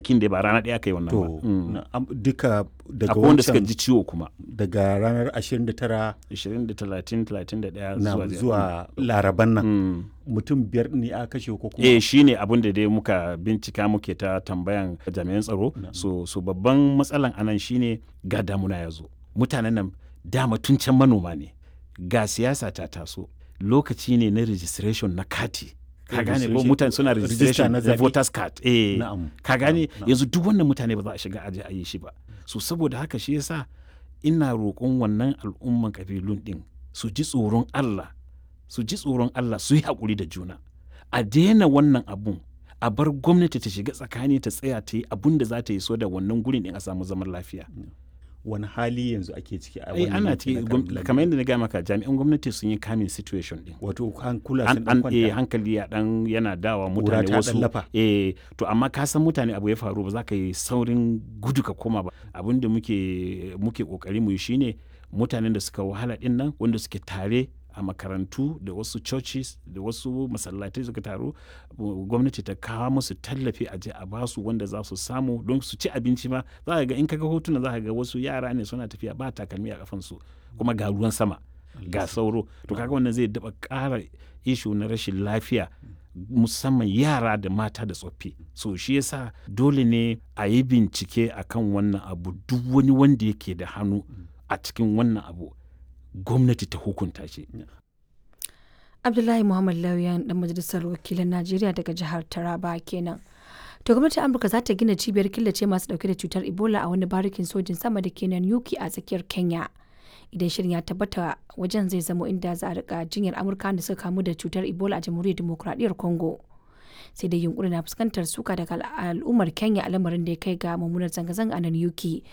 kwanakin da ba rana ɗaya aka yi wannan ba to Mm. na- am- duka daga akwai wanda suka wancan ji ciwo kuma daga ranar 29 20 da 30 31 na zuwa zuwa laraban nan Mm. mutum biyar ne a kashe ko kuma eh shi ne abin da dai muka bincika muke ta tambayan jami'an tsaro so, so babban matsalan anan shine ga damuna ya zo mutanen nan dama tun can manoma ne ga siyasa ta taso lokaci ne na registration na kati ka gane ko Registration- mutane suna register registration na na zaɓe. voters card eh Na'am. ka gane Na'am, na'am. yanzu duk wannan mutane ba za a shiga aje a yi shi ba so saboda haka shi yasa ina roƙon wannan al'umman kabilun din su ji tsoron Allah su ji tsoron Allah su yi haƙuri da juna a daina wannan abun a bar gwamnati ta shiga tsakani ta tsaya ta yi abun da za ta yi so da wannan gurin din a samu zaman lafiya wani hali yanzu ake ciki a ai wannan ana yanki ciki na gwam- Kabilan? kamar yadda na gaya maka jami'an gwamnati sun yi kamin situation din wato an kula an sun dan an eh, kwanta hankali ya dan yana dawa Ƙura mutane ta wasu ɗan lafa. eh to amma ka san mutane abu ya faru ba za ka yi saurin gudu ka koma ba abin da muke muke kokari mu yi shine mutanen da suka wahala din nan wanda suke tare a makarantu da wasu churches da wasu masallatai suka taru uh, gwamnati ta kawo musu tallafi a je a basu wanda za su samu don su ci abinci ma za ka ga in kaga hotuna za ka ga wasu yara ne suna tafiya ba takalmi a kafansu kuma ga ruwan sama ga sauro to kaga wannan zai daba ƙara ishu na rashin lafiya musamman yara da mata da tsoffi so shi yasa dole ne a yi bincike akan wannan abu duk wani wanda yake da hannu a cikin wannan abu gwamnati ta hukunta shi Abdullahi Muhammad Lauyan dan majalisar wakilan Najeriya daga jihar Taraba kenan. To gwamnatin Amurka za ta gina cibiyar killace masu dauke da cutar Ebola a wani barikin sojin sama da ke Yuki a tsakiyar Kenya. Idan shirin ya tabbata wajen zai zamo inda za a rika jinyar Amurka da suka kamu da cutar Ebola a jamhuriyar demokuraɗiyyar Congo. Sai dai yunkurin na fuskantar suka daga al'ummar Kenya a lamarin da ya kai ga mummunar zanga-zanga a Yuki